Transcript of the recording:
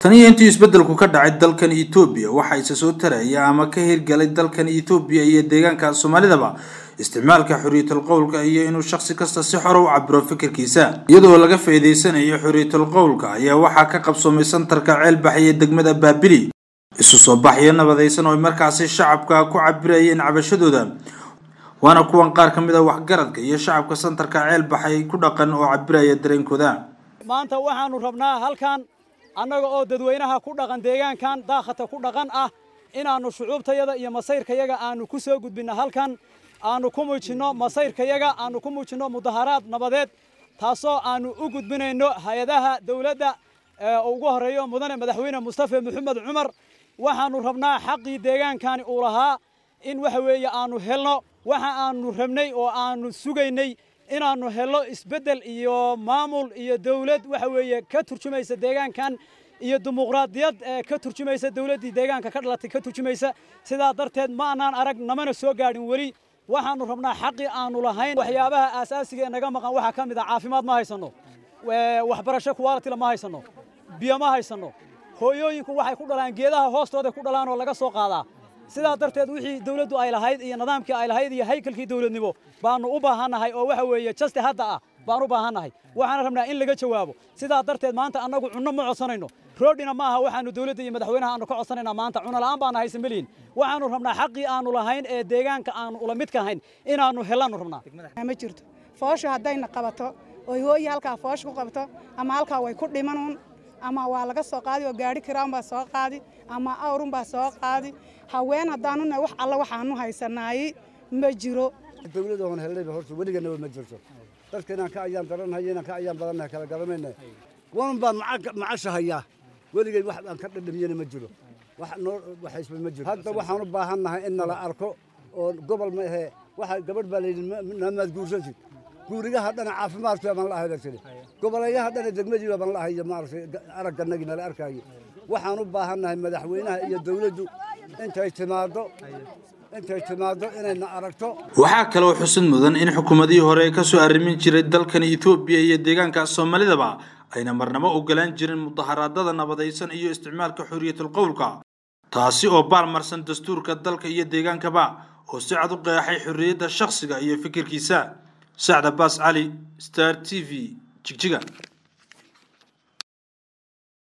tan iyo intii isbeddelku ka dhacay dalkan etoobiya waxaa isa soo taraya ama ka hirgalay dalkan etoobiya iyo deegaanka soomaalidaba isticmaalka xorriyatul qowlka iyo inuu shakhsi kasta si xore u cabiro fikirkiisa iyadoo laga faa'iidaysanayo xorriyatul qowlka ayaa waxaa ka qabsoomay santarka ceelbax iyo degmada baabili isu soo baxyo nabadaysan oo markaasi shacabka ku cabirayeen cabashadooda waana kuwan qaar ka mid a waxgaradka iyo shacabka santarka ceelbaxay ku dhaqan oo cabiraya dareenkooda maanta waxaanu rabnaa halkan annaga oo dadweynaha ku dhaqan deegaankan daakhata ku dhaqan ah inaannu shucuubtayada iyo masayrkayaga aanu ku soo gudbinno halkan aanu ku muujinno masayrkayaga aanu ku muujinno mudaharaad nabadeed taasoo aanu u gudbinayno hay-adaha dawladda oo ugu horreeyo mudane madaxweyne mustafe maxamed cumar waxaannu rabnaa xaqii deegaankani uu lahaa in waxa weeye aanu helno waxa aanu rabnay oo aanu sugaynay inaannu helno isbeddel iyo maamul iyo dawlad waxa weeye ka turjumaysa deegaankan iyo dimuqraadiyad ka turjumaysa dawladdii deegaanka ka dhalatay ka turjumaysa sidaa darteed ma anaan arag namana soo gaadhin weli waxaannu rabnaa xaqii aanu lahayn waxyaabaha aasaasiga ee naga maqan waxaa ka mid ah caafimaad ma haysanno waxbarasho kuwaalitila ma haysanno biyo ma haysanno hooyooyinku waxay ku dhalaan geedaha hoostooda ku dhalaan oo laga soo qaadaa sidaa darteed wixii dawladdu ay lahayd iyo nidaamkii ay lahayd iyo haykalkii dawladnimo baanu u baahannahay oo waxa weeye jaste hadda ah baan u baahannahay waxaana rabnaa in laga jawaabo sidaa darteed maanta annagu cunno ma codsanayno roodhina ma aha waxaanu dawladda iyo madaxweynaha aanu ka codsanaynaa maanta cunno la'aan baana haysan melihin waxaanu rabnaa xaqii aanu lahayn ee deegaanka aanu ula midka ahayn inaannu helaannu rabnaa ma jirto fooshu haddayna qabato oy hooyi halkaa foosh ku qabto ama halkaa way ku dhimanuun ama waa laga soo qaadi oo gaari kiraanbaa soo qaadi ama awrunbaa soo qaadi haween haddaanuna wax alla waxaanu haysanaay ma jiro dawladda oon helnayba horta weliganaba ma jirto dadka inaan ka ayaan daranhayo inaan ka ayaan badannahay kala garanayna wan baan macasha hayaa weligay wax aan ka dhadhamiyana ma jiro wax noo waxaysba ma jiro hadda waxaan u baahannahay in nala arko oo gobol ma ahee waxa gabadh baa layidhi naamaad guursatid guurigaha dhana caafimaadku baan la ahay tiri goboleeyaha dhana degmadiiba baan la ahay maaragtay aragganagii nala arkaayo waxaan u baahannahay madaxweynaha iyo dawladdu intay timaaddo intay timaaddo inayna aragto waxaa kaloo xusid mudan in xukuumadihii hore ka soo arrimin jiray dalkan etoobiya iyo deegaanka soomaalidaba ayna marnabo ogolaan jirin mudaharaadada nabadaysan iyo isticmaalka xorriyatul qowlka taasi oo baalmarsan dastuurka dalka iyo deegaankaba oo si cad u qeexay xorriyadda shakhsiga iyo fikirkiisa sacda baas cali star t v jigjiga